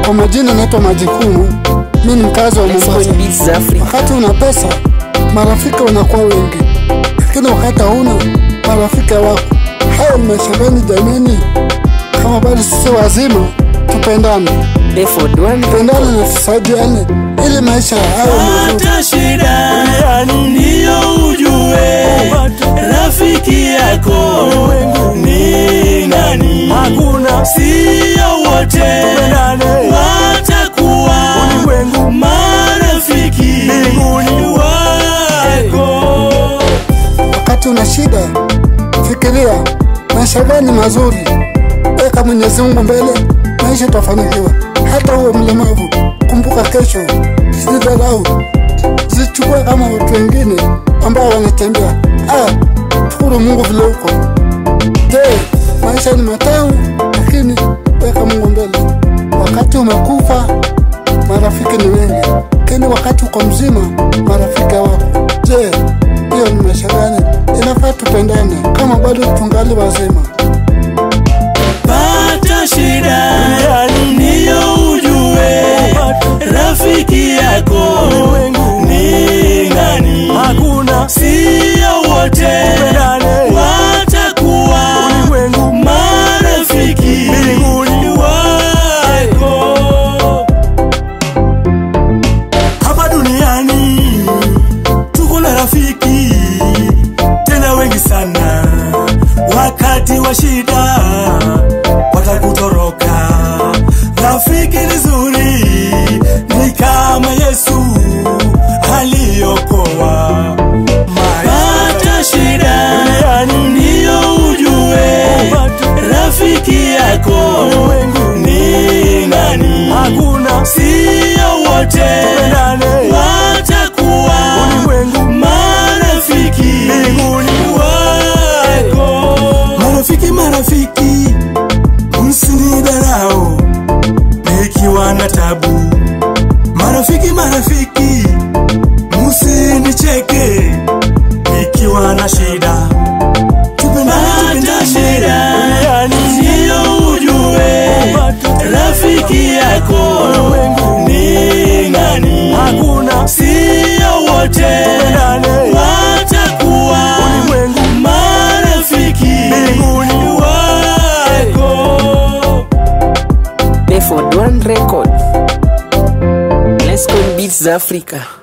Kwa majina naitwa Majukumu, mi ni mkazi wa Let's go Mombasa. in beats za Africa. Wakati una pesa, marafiki wanakuwa wengi, lakini wakati hauna, marafiki wako. Haya ni maisha gani jameni? Kama bado sisi wazima, tupendane, Therefore, Dwan tupendane na tusaidiane ili maisha hayo mazuri. Pata shida ndiyo ujue rafiki yako ni nani. Hakuna Sio wote Tupendane. watakuwa Ulimwengu. marafiki Mbinguni. wako. Wakati una shida, fikiria maisha gani mazuri, weka Mwenyezi Mungu mbele, maisha utafanikiwa. Hata uwe mlemavu, kumbuka kesho, sidharau, zichukue kama watu wengine ambao wanatembea. Ah, shukuru Mungu vile uko. Je, maisha ni matamu, lakini weka Mungu mbele. Wakati umekufa, marafiki ni wengi, lakini wakati uko mzima, marafiki wako. Je, hiyo ni maisha gani? Inafaa tupendane kama bado tungali wazima. Pata shida ndiyo ujue rafiki yako ni nani. hakuna Sio wote Tupendane. watakuwa ulimwengu marafiki Mbinguni. wako. hapa duniani tuko na rafiki tena wengi sana wakati wa shida watakutoroka rafiki ni zuri ni kama yesu aliokoa Pata shida ndiyo ujue rafiki yako ni nani. hakuna Sio wote Tupendane. watakuwa ulimwengu marafiki Mbinguni. wako. marafiki marafiki msinidharau nikiwa na tabu marafiki marafiki msinicheke nikiwa na shida Tupendane, Pata tupendane. shida Duniani. ndiyo ujue rafiki yako ni nani. hakuna Sio wote Tupendane. watakuwa ulimwengu marafiki Mbinguni. wako. Therefore, Dwan Record. Let's go in beats za Africa.